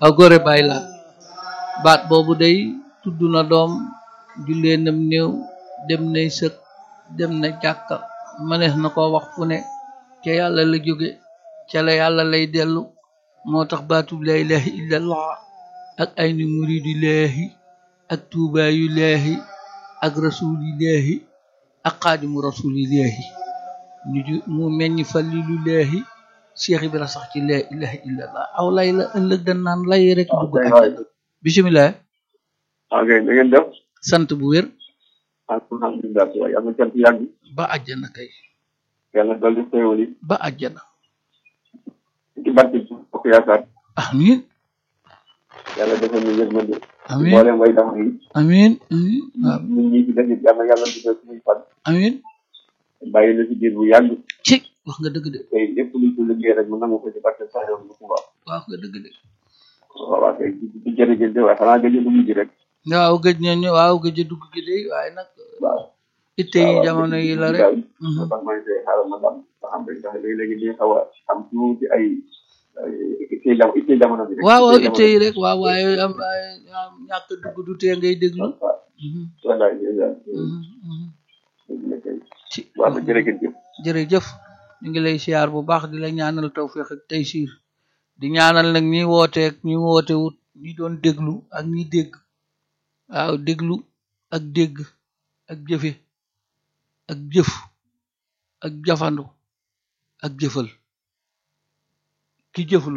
aw gore bàyyi laat baat boobu day tudd na doom jullee nam néew dem nay sëg dem na jàkka mënees na ko wax fu ne ca yàlla la jóge ca la yàlla lay dellu moo tax baatub la ilaha illallah ak ay ni muridillaahi ak tuubaayu laahi ak rasulillaahi ak xaadimu rasulillaahi ñu ju mu meññ falilu laahi Cheikh Ibra sax ci la ilaha illallah aw lay la ëllëg dañ naan lay rek dugg àjjana bisimilah ok da ngeen def sant bu wér alhamdulilah waaye yàlla na cant yàgg ba àjjana kay yàlla dolli xéewal yi ba àjjana ci barke ci bokk yaakaar amin yàlla defal ñu yërmande amin mboolem way dama yi amin amin waaw ñun ñi ci def it yàlla yàlla dugal suñuy fan amin bàyyi la ci biir bu yàgg ci wax nga dëgg de tey lépp luñ ko liggéey rek mu nangu ko ci barke sax yow bu Tuuba wax nga dëgg de waaw waaw kay ci jërëjëf de waaye xanaa gëj a dugg ji rek waaw gëj nañu waaw gëj a dugg gi de waaye nag waaw itte yi jamono yi la rek moo tax maa ngi koy xaaral ma dam ba xam rek ndax léegi-léegi dañuy xaw a am tuuti ay ay itte jamono itte jamono bi rek waaw waaw itte itte yi rek waaw waaye am ay am ñàkk dugg du tee ngay déglu waaw Mhm, wallaay ndeysaan mhm, mhm. dëgg la kay ci waaw ba jërëjëf jërëjëf ñu ngi lay siyaar bu baax di la ñaanal tawfiq ak taysiir di ñaanal nag ñi wooteek ñi woote wut ñi doon déglu ak ñi dégg waaw déglu ak dégg ak jëfe ak jëf ak jafandu ak jëfal ki jëflu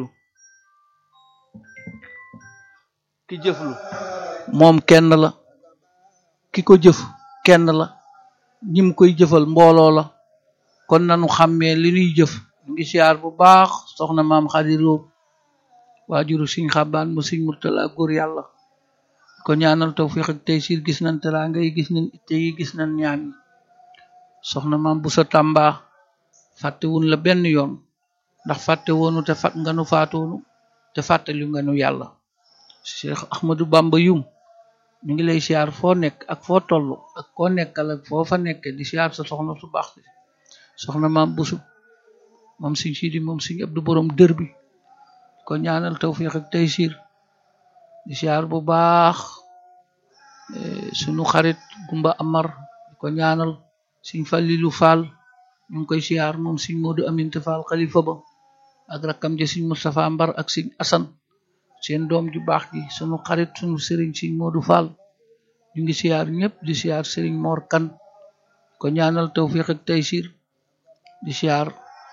ki jëflu moom kenn la ki ko jëf kenn la ñim koy jëfal mbooloo la kon nanu xàmmee li ñuy jëf ñu ngi siyaar bu baax soxna maam xadiroo waajuru siñ xabaan mu siñ murtala góor yàlla ko ñaanal tawfiq ak taysiir gis nañ teraanga yi gis nañ itte yi gis nañ ñaan yi soxna maam bu sa tàmba fàttewun la benn yoon ndax fàtte woonu te fat nga nu faatoonu te fàttali nga nu yàlla cheikh ahmadou bamba yum ñu ngi lay siyaar foo nekk ak foo toll ak koo nekkal ak foo fa nekk di siyaar sa soxna su baax si soxna maam busu moom siñ sidi moom siñ abdu borom dër bi ko ñaanal tawfiq ak taysiir di siyaar bu baax eh, sunu xarit gumba amar di ko ñaanal siñ fallilu faal ñu ngi koy siyaar moom siñ moodu aminte faal xalifa ba ak rakkam ja siñ mustapha mbar ak siñ asan seen doom ju baax ji sunu xarit sunu sëriñ siñ moodu faal ñu ngi siyaar ñëpp di siyaar sëriñ moor kan ko ñaanal tawfiq ak taysiir di siyaar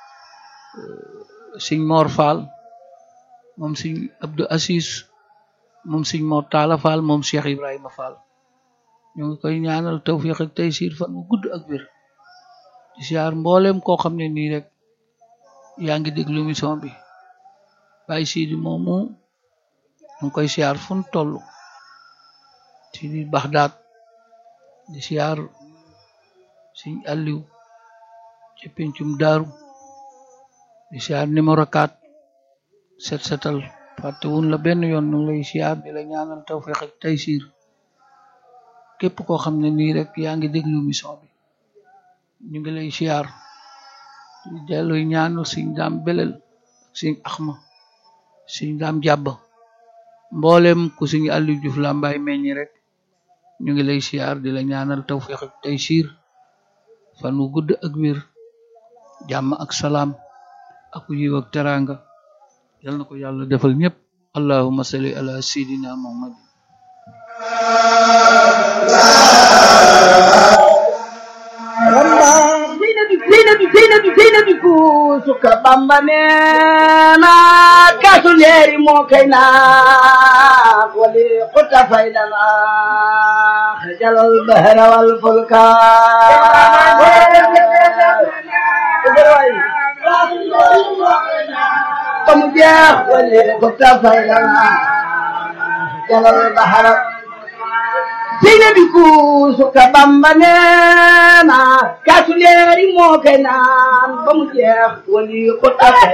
siñ moor faal moom siñ abdou asis moom siñ moor taala faal moom cheikh ibrahima faal ñu ngi koy ñaanal tawfiq ak taysiir fan wu gudd ak wér di siyaar mbooleem koo xam ne nii rek yaa ngi déglu émission bi bàyyi siidi moomu ñu ngi koy siyaar fu nu toll ci di baxdaat di siyaar siñ alliw ci pencum daaru di siyaar numéro 4 set setal fàtte wun la benn yoon ñu ngi lay siyaar di la ñaanal tawfiq ak taysiir képp koo xam ne nii rek yaa ngi déglu émission bi ñu ngi lay siyaar di delluy ñaanal siñ daam belel ak siñ axma siñ daam jàbba mboolem ku siñ Aliou Diouf Lambaye meññi rek ñu ngi lay siyaar di la ñaanal tawfiq ak taysiir fan wu gudd ak wér jàmm ak salaam ak yiw ak teraanga yal na ko yàlla defal ñépp allahumma salli ala sayidina muhammad Zeynabi Zeynabi Zeynabi Zeynabi kuusuka Bamba neena kaasu leeri moo kay naa wali xuta faydana xajalal bahra wal fulka ba mu jeex wali xuta faydana xajalal bahra Zeynabi kuusuka Bamba neena kaasu leeri moo kay naan ba mu jeex wali xuta